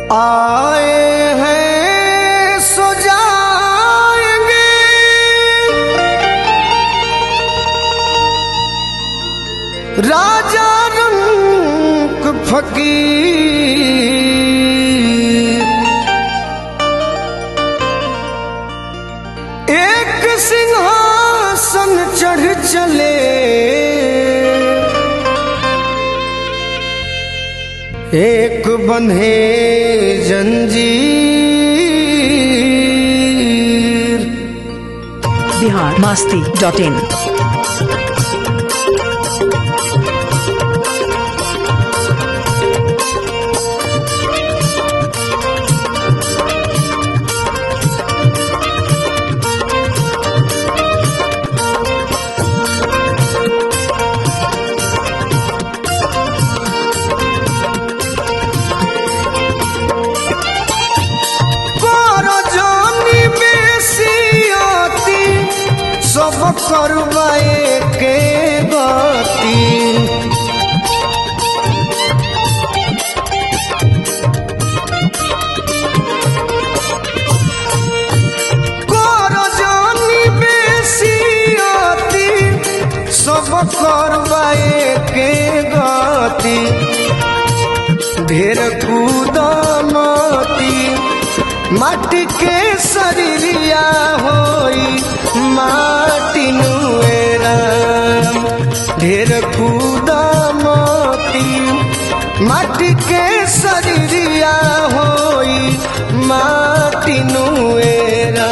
आए हैं सो जाएंगे राजा रंग फकीर एक सिंहासन चढ़ चले एक बंधे जंजीर बिहार मास्ती डॉट इन করজনি বেশি অতি সব করবাए के গতি করজনি বেশি অতি সব করবাए के গতি ढेर कूदमती माटी के शरीरिया होई माटी नुएरा ढेर कूदमती माटी के शरीरिया होई माटी नुएरा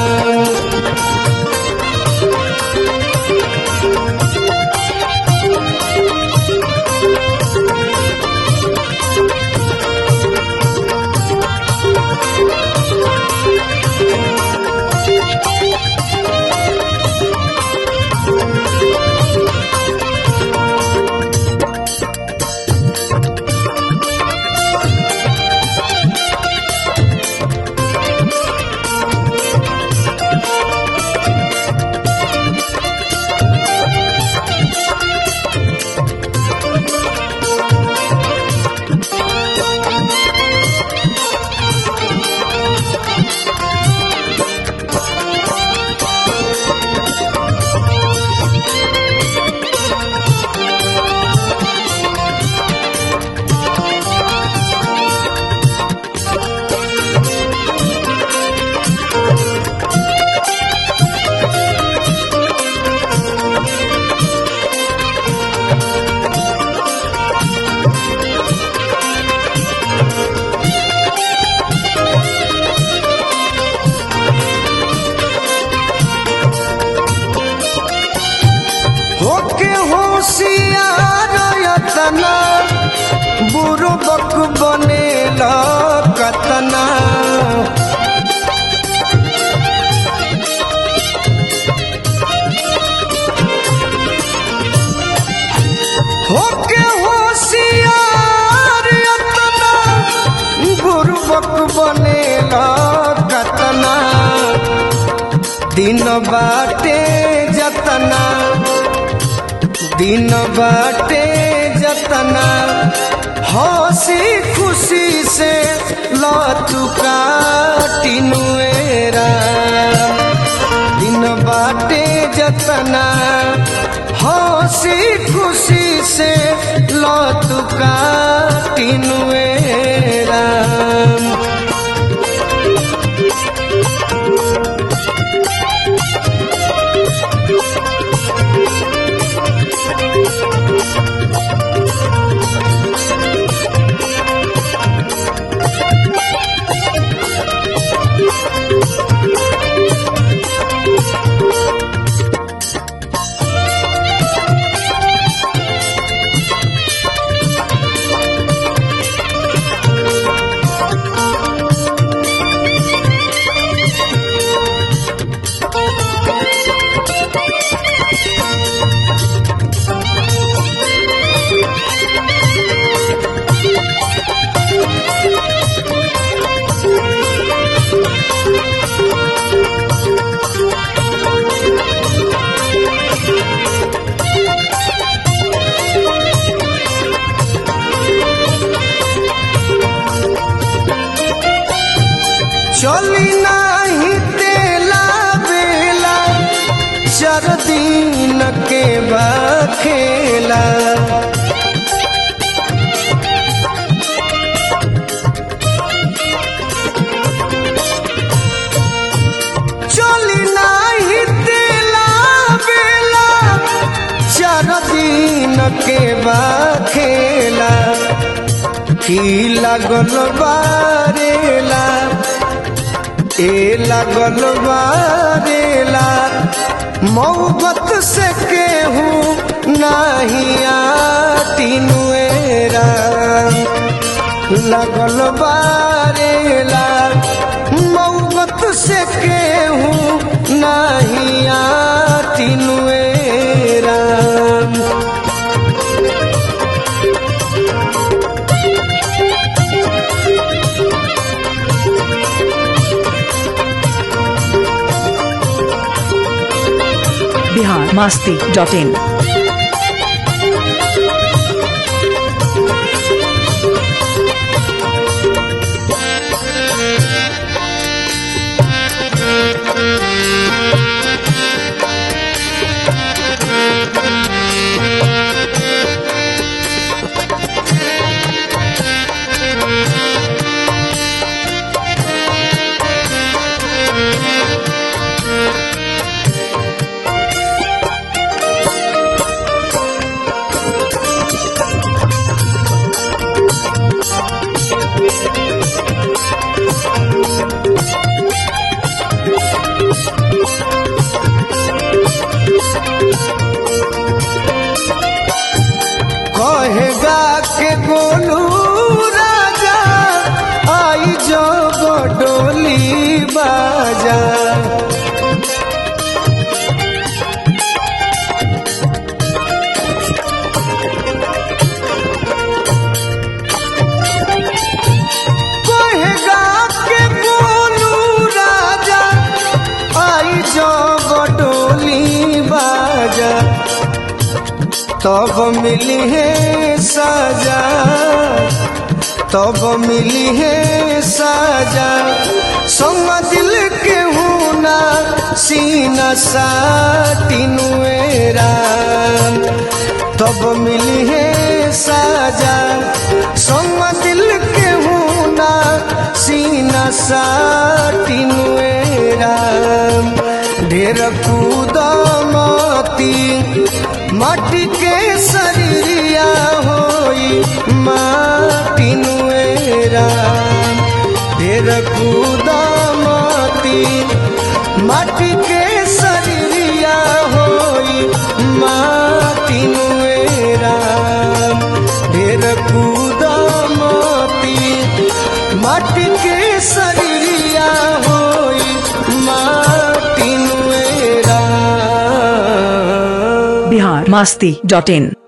होके होशियार यतना बुरबक बनेला कतना होके होशियार यतना बुरबक बनेला कतना दिन बाटे जतना दिन बाटे जतना हंसी खुशी से लतुका टिनुएरा दिन बाटे जतना हंसी खुशी से लतुका टिनुएरा खेला चली नाही तेला बेला चार दिन के बाद खेला की लागल बारेला ए लागल बारेला मोहब्बत से केहू नाही तीनुएरा लगल बारेला मोहब्बत से केहू नहीं तीनुएरा बिहार मास्ती डॉट इन कहेगा के गोलू राजा आई जो डोली बाजा कहेगा के गोलू राजा आई जो डोली बाजा तब मिली है सजा तब मिली है सजा संग दिल के होना सीना साटिनुएरा तब मिली है सजा संग दिल के होना सीना साटिनुएरा ढेर कूदमती माटी के शरीरिया होई माटी नुएरा ढेर कूदमती माटी के शरीरिया होई माटी नुएरा ढेर कूदमती माटी के शरीरिया होई माटी नुएरा बिहार मास्ती डॉट इन